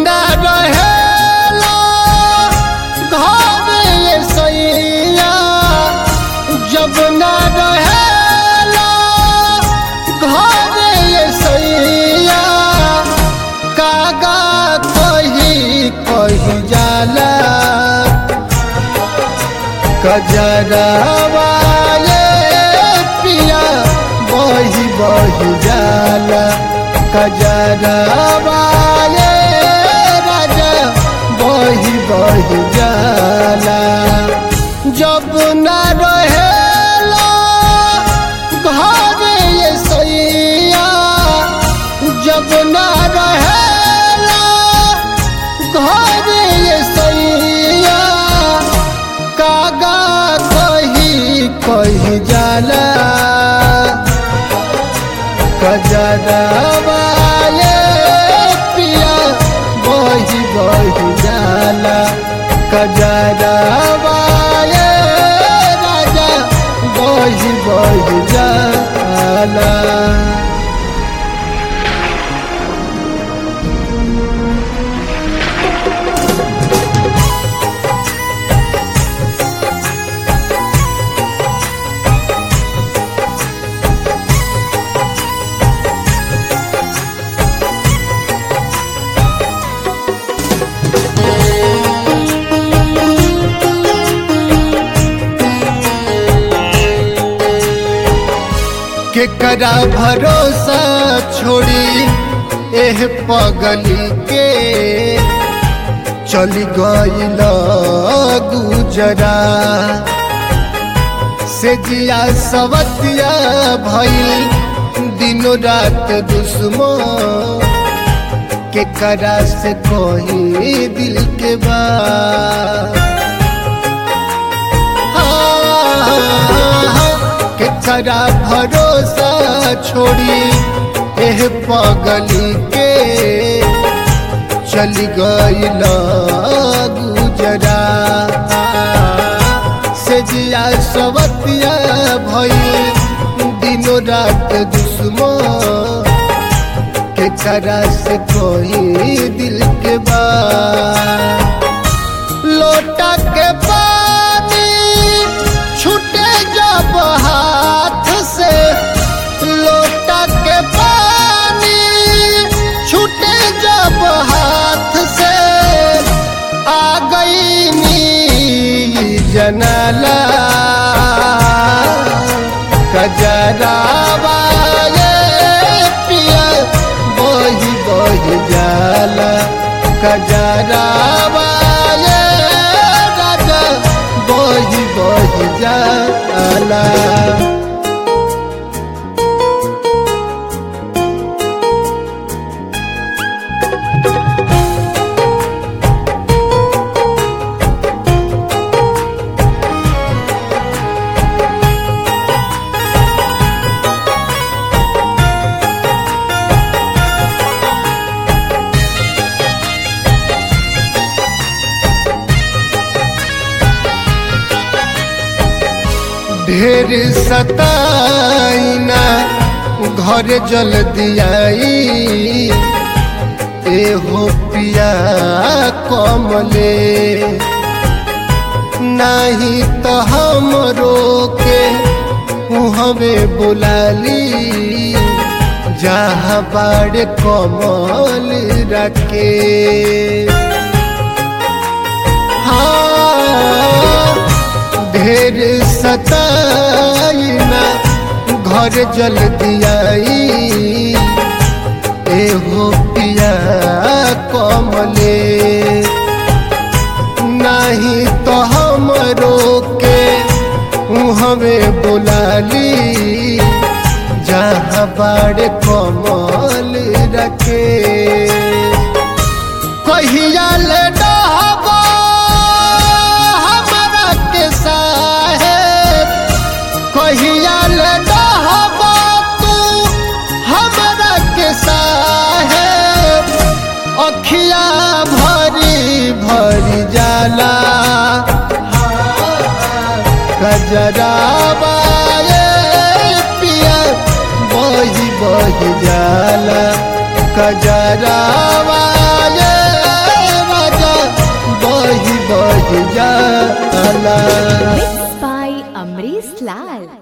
न रहेला घर ये सैया जब न रहेला घर ये सैया कागा कही कही जाला कजरवा ये पिया बही बही जाला कजरवा ये राजा बही बही जाला जब न रहेला घर ये सैया जब न रहेला घर ये सैया कागा कही कही जाला कजरवा ये पिया बही बही जाला कजरवा ये राजा बही बही जाला केकरा भरोसा छोड़ी एह पगली के चली गईल गुजरा से जिया सवतिया भइल दिनो रात दुश्मो केकरा से कोई दिल के बात केकरा भरोसा छोड़ी एह पगली के चली गईल गुजरा से जिया सवतिया भइल दिनो रात दुश्मो केकरा से कोई दिल के बात लोटा के पानी छूटे जब हाथ से लोटा के पानी छूटे जब हाथ से आ गई नी जनाला कजरावा ये पिया बही बही जाला कजरावा ये राजा बही बही जाला ढेर सताइना घर जल दियाई ए हो पिया कमले नहीं तो हम रोके हमें बुलाली जहाँ बाड़ कमल रखे हाँ ढेर सताइना घर जल दियाई एहो पिया कमले नहीं तो हम रोके हमें बुलाली जहाँ बाड़ कमल रखे कहिया ले डहबा हमरा के साहेब कहिया ले डहबा तू हमरा के साहेब अखिया भरी भरी जाला गजरावा ये पिया बही बही जाला गजरावा ये बढ़ जाला Mixed by Amrish Lal.